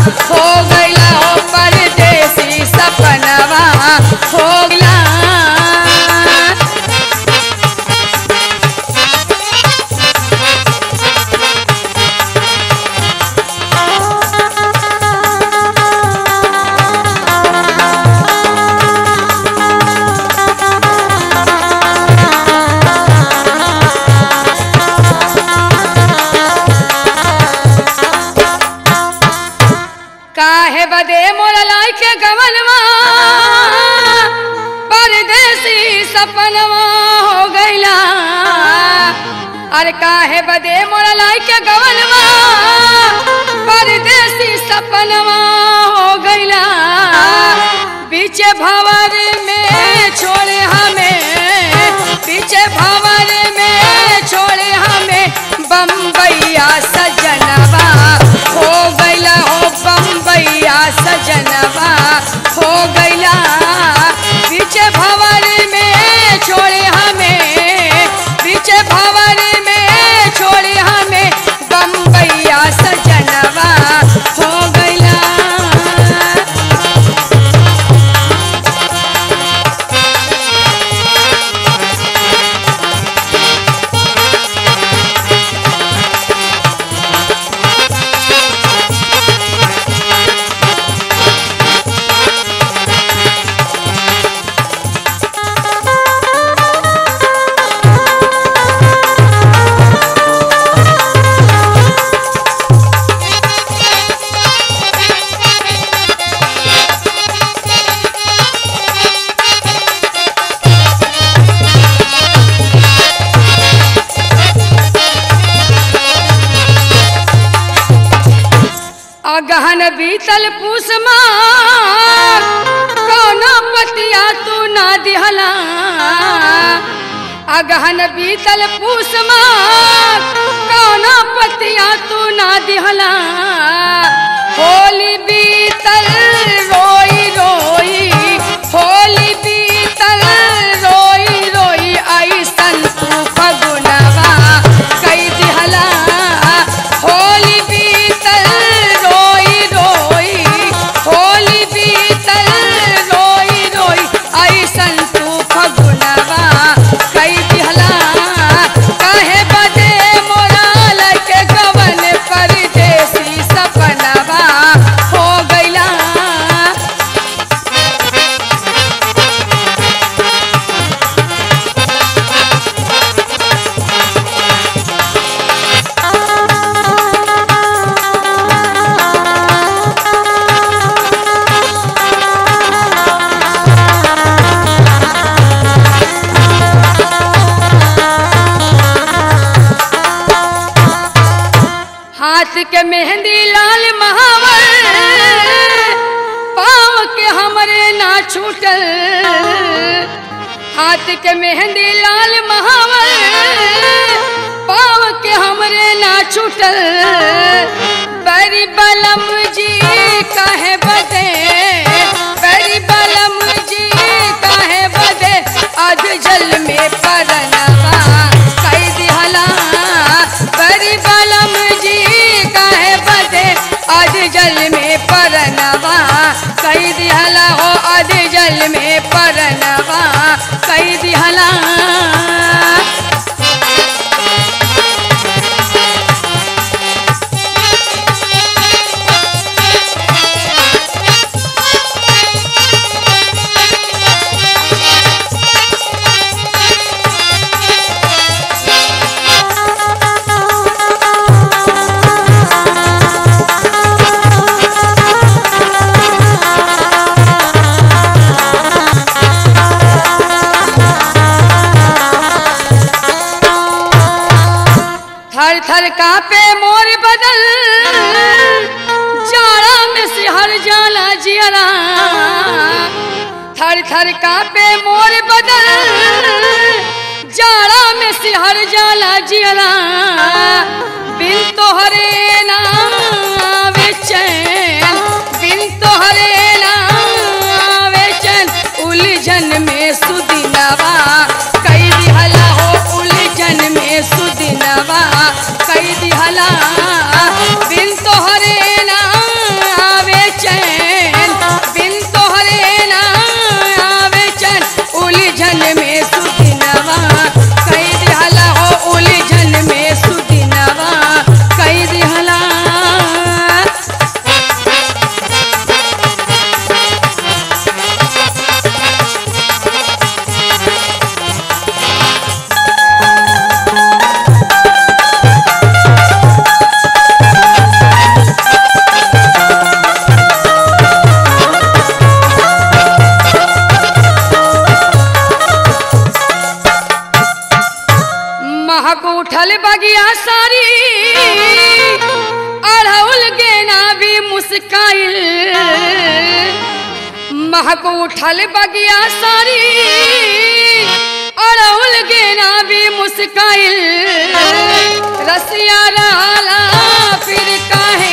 हो गइला हो परदेसी सपनवा हो गइला काहे बदे मोर लाई के गवनवा परदेसी सपनवा हो गइला अरे काहे बदे मोर लाई के गवनवा परदेसी सपनवा हो गइला पीछे भंवर में छोड़े हमें पीछे भंवर में छोड़े हमें बम्बैया सजनवा हो गइला हो बम्बैया सजनवा हो गइला पीछे भंवर में छोड़े हमें पीछे भंवर में छोड़े हमें बम्बैया सजनवा हो गइला अगहन बीतल पूसमा कौनो पतिया तू ना दिहला अगहन बीतल पूसमा कौनो पतिया तू ना दिहला होली बीतल रोई रोई होली बीतल रोई रोई ऐसन तू फगुनवा कई दिहला होली बीतल रोई रोई होली बीतल रोई रोई ऐसन तू फगुनवा कई दिहला काहे बदे मोरा लके गवन परदेसी सपनवा हो गइला हाथ के मेहंदी लाल महावर पाँव के हमरे ना छूटल हाथ के मेहंदी लाल महावर पाँव के हमरे ना छूटल बड़ी बलम जी काहे बदे बड़ी बलम जी काहे बदे अध जल में परनवा कई दिहला बड़ी बलम जी काहे बदे अध जल में परनवा कई दिहला हो अध जल में परनवा कई दिहला थर थर कापे मोर बदल जाड़ा में सिहर जाला जियरा थर थर कापे मोर बदल जाड़ा में सिहर जाला जियरा बिन तोहरे नाम चैन बिन तोहरे नाम चैन उलझन में सुदिनवा कई दिहला हो उलझन में सुदिनवा कई दिहला बिन तोहरे नाम मुस्काइल महक उठल बगिया सारी अड़उल गेना भी मुस्काइल रसिया लाला फिर काहे